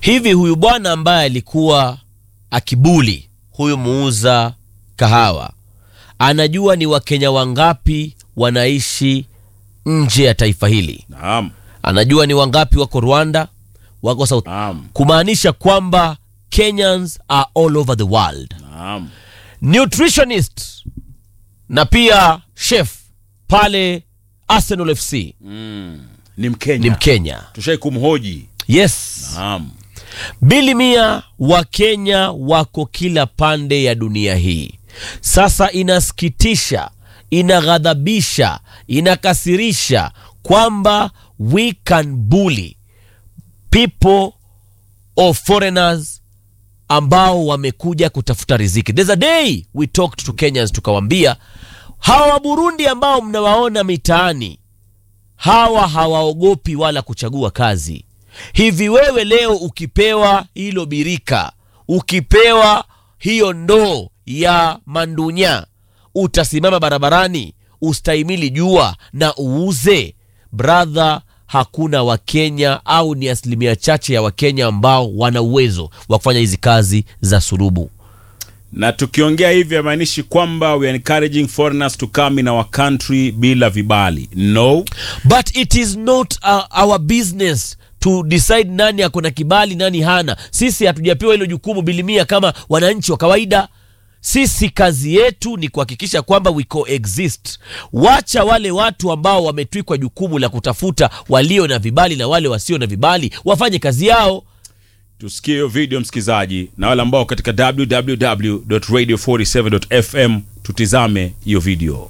hivi huyu bwana ambaye alikuwa akibuli huyu muuza kahawa anajua ni wakenya wangapi wanaishi nje ya taifa hili Naam. anajua ni wangapi wako rwanda wako south Naam. kumaanisha kwamba kenyans are all over the world Naam. nutritionist na pia chef pale arsenal fc Ni Mkenya. ni mkenya Tushai kumhoji. yes Naam. bili mia wa kenya wako kila pande ya dunia hii sasa inasikitisha inaghadhabisha inakasirisha kwamba we can bully people or foreigners ambao wamekuja kutafuta riziki there's a day we talked to kenyans tukawambia hawa wa burundi ambao mnawaona mitaani hawa hawaogopi wala kuchagua kazi hivi wewe leo ukipewa hilo birika ukipewa hiyo ndoo ya mandunya utasimama barabarani ustahimili jua na uuze bradha hakuna wakenya au ni asilimia chache ya wakenya ambao wana uwezo wa kufanya hizi kazi za surubu na tukiongea hivi haimaanishi kwamba we are encouraging foreigners to come in our country bila vibali no but it is not uh, our business to decide nani ako na kibali nani hana sisi hatujapewa hilo jukumu bilimia kama wananchi wa kawaida sisi kazi yetu ni kuhakikisha kwamba we coexist wacha wale watu ambao wametwikwa jukumu la kutafuta walio na vibali na wale wasio na vibali wafanye kazi yao tusikie hiyo video msikilizaji na wale ambao katika www.radio47.fm tutizame hiyo video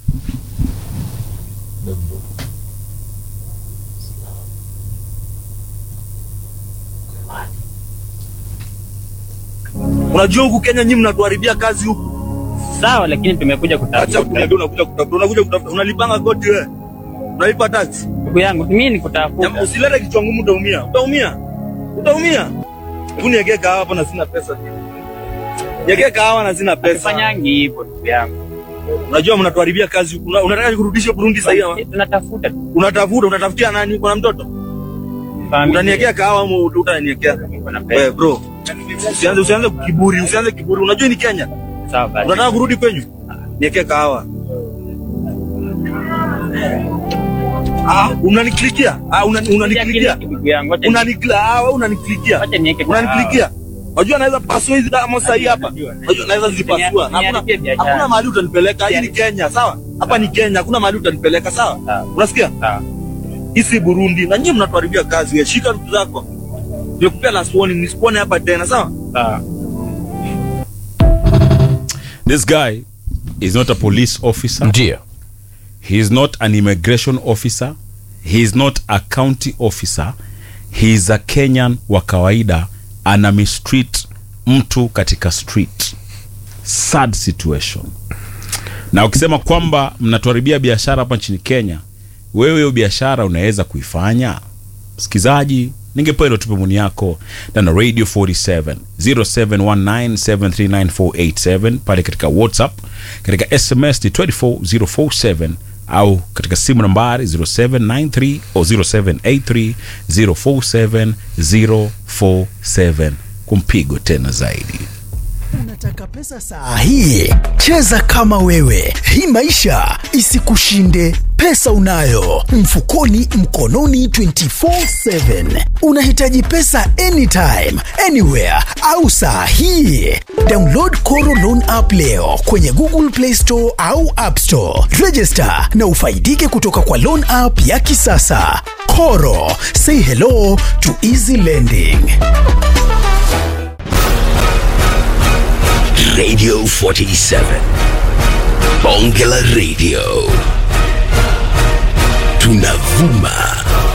Unajua huku Kenya nyinyi mnatuharibia kazi huku. Sawa, lakini tumekuja Acha kutafuta. kuniambia unakuja kutafuta, unakuja kutafuta. Unalipanga kodi wewe. Unalipa tax. Ndugu yangu, mimi ni Jamaa, kutafuta. Usilete kichwa ngumu utaumia. Utaumia. Utaumia. Hebu niwekee kahawa hapa na sina pesa. Niwekee kahawa na sina pesa. Fanyangi hivyo ndugu yangu. Unajua mnatuharibia kazi huku. Una- Unataka kurudisha Burundi sasa hivi. Eh, Tunatafuta tu. Unatafuta, unatafutia nani? Uko na mtoto? Familia. Utaniwekea kahawa ama utaniwekea? Niko na pesa. Wewe bro. Usianze usianze kiburi, usianze kiburi. Unajua ni Kenya. Sawa basi. Unataka kurudi kwenyu? Niwekee kahawa. Ah, unaniklikia? Ah, unani- unaniklikia? Ndugu yangu, acha Unanikla, ah, wewe unaniklikia. acha niweke Unaniklikia? Unajua naweza pasua hizi damu sasa hii hapa. Unajua naweza zipasua. Ni- Hakuna niharibie biashara. hakuna mahali utanipeleka. Hii ni Kenya, sawa? Hapa ni Kenya, hakuna mahali utanipeleka, sawa? Sawa. Unasikia? Sawa. Hii si Burundi. Na nyinyi mnatuharibia kazi. Wewe shika vitu zako. Nimekupea last warning, nisikuone hapa tena, sawa? Sawa. this guy is not a police officer ndio he is not an immigration officer he is not a county officer he is a kenyan wa kawaida ana mistreat mtu katika street sad situation na ukisema kwamba mnatuharibia biashara hapa nchini kenya wewe hiyo biashara unaweza kuifanya msikizaji ningepewa ilo tupe muni yako na radio 47 0719739487 pale katika whatsapp katika sms ni 24047 au katika simu nambari 0793 au 0783 047047 kumpigo tena zaidi Unataka pesa saa hii? Cheza kama wewe, hii maisha isikushinde. Pesa unayo mfukoni, mkononi, 24/7. Unahitaji pesa anytime, anywhere au saa hii? Download Koro Loan app leo kwenye Google Play Store au App Store. Register na ufaidike kutoka kwa loan app ya kisasa. Koro, say hello to easy lending. Radio 47. Bonge la Radio. Tunavuma